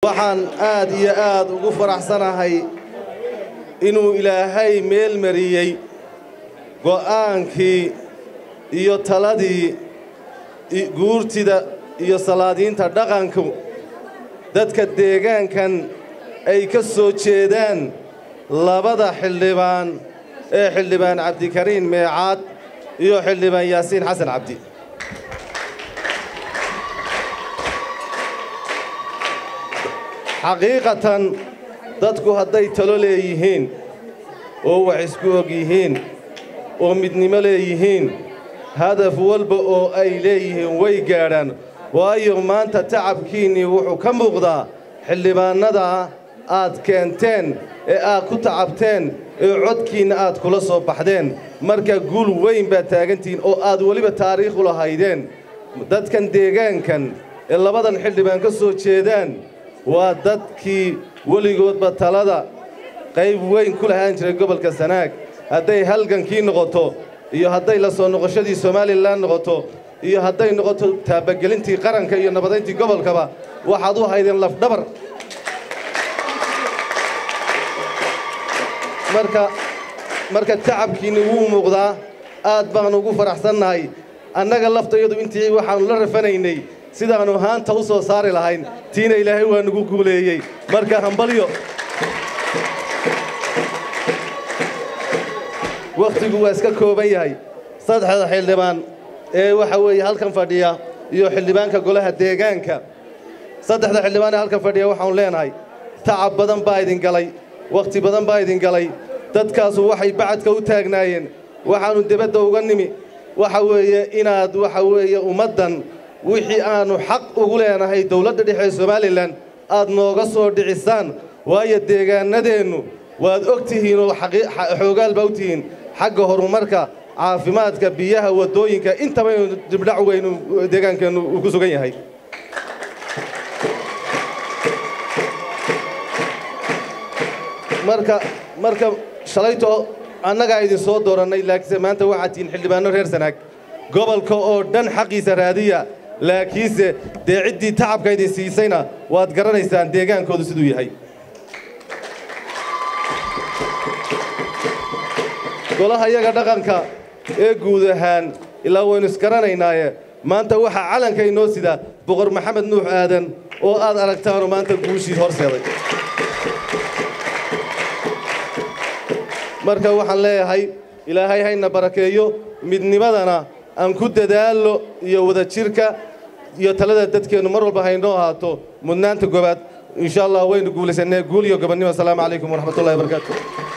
waxaan aad iyo aad ugu faraxsanahay inuu ilaahay meel mariyey go'aankii iyo taladii guurtida iyo salaadiinta dhaqanku dadka deegaankan ay ka soo jeedaan labada xildhibaan ee xildhibaan cabdikariin meecaad iyo xildhibaan yaasiin xasan cabdi xaqiiqatan dadku hadday talo leeyihiin oo wax isku og yihiin oo midnimo leeyihiin hadaf walba oo ay leeyihiin way gaadhaan waayo maanta tacabkiinnii wuxuu ka muuqdaa xildhibaannada aad keenteen ee aad ku tacabteen ee codkiinna aad kula soo baxdeen marka guul weyn baad taagantihiin oo aad weliba taariikh u lahaydeen dadkan deegaankan ee labadan xildhibaan ka soo jeedaan waa dadkii weligoodba talada qayb weyn ku lahaan jiray gobolka sanaag hadday halgankii noqoto iyo hadday la soo noqoshadii somalilan noqoto iyo hadday noqoto taabagelintii qaranka iyo nabadayntii gobolkaba waxaad u haydeen lafdhabar marka marka tacabkiinni wuu muuqdaa aad baannu ugu faraxsannahay annaga laftayadu intii waxaannu la rafanaynay sidaannu haanta u soo saari lahayn tiina ilaahay waa nugu guuleeyey marka hambalyo wakhtigu waa iska kooban yahay saddexda xildhibaan ee waxa weeye halkan fadhiya iyo xildhibaanka golaha deegaanka saddexda xildhibaan ee halkan fadhiya waxaanu leenahay tacab badan baa idin galay wakhti badan baa idin galay dadkaasu waxay bacadka u taagnaayeen waxaannu debadda uga nimi waxa weeye inaad waxa weeye ummaddan wixii aannu xaq ugu leenahay dawladda dhexe ee somalilan aad nooga soo dhicisaan waayo deegaannadeennu waad og tihiin oo xoogaal baa u tihiin xagga horumarka caafimaadka biyaha waddooyinka intabaynu dibdhac weynu deegaankeennu uu ku sugan yahay marka marka shalayto annagaa idin soo doorannay laakiinse maanta waxaad tihiin xildhibaanno reer sanaag gobolka oo dhan xaqiisa raadiya laakiinse dee ciddii tacabka idin siisayna waad garanaysaan deegaankoodu siduu yahay golaha yaga dhaqanka ee guud ahaan ilaa waynu isgaranaynaaye maanta waxaa calanka inoo sida boqor maxamed nuux aadan oo aad aragtaanoo maanta guushii horseeday marka waxaan leeyahay ilaahay hayna barakeeyo midnimadana aan ku dadaallo iyo wadajirka iyo talada dadkeennu mar walba haynoo ahaato mudnaanta gobaad insha allah waynu guulaysanee guul iyo gobonnimo asalaamu calaykum waraxmatullahi wabarakaatu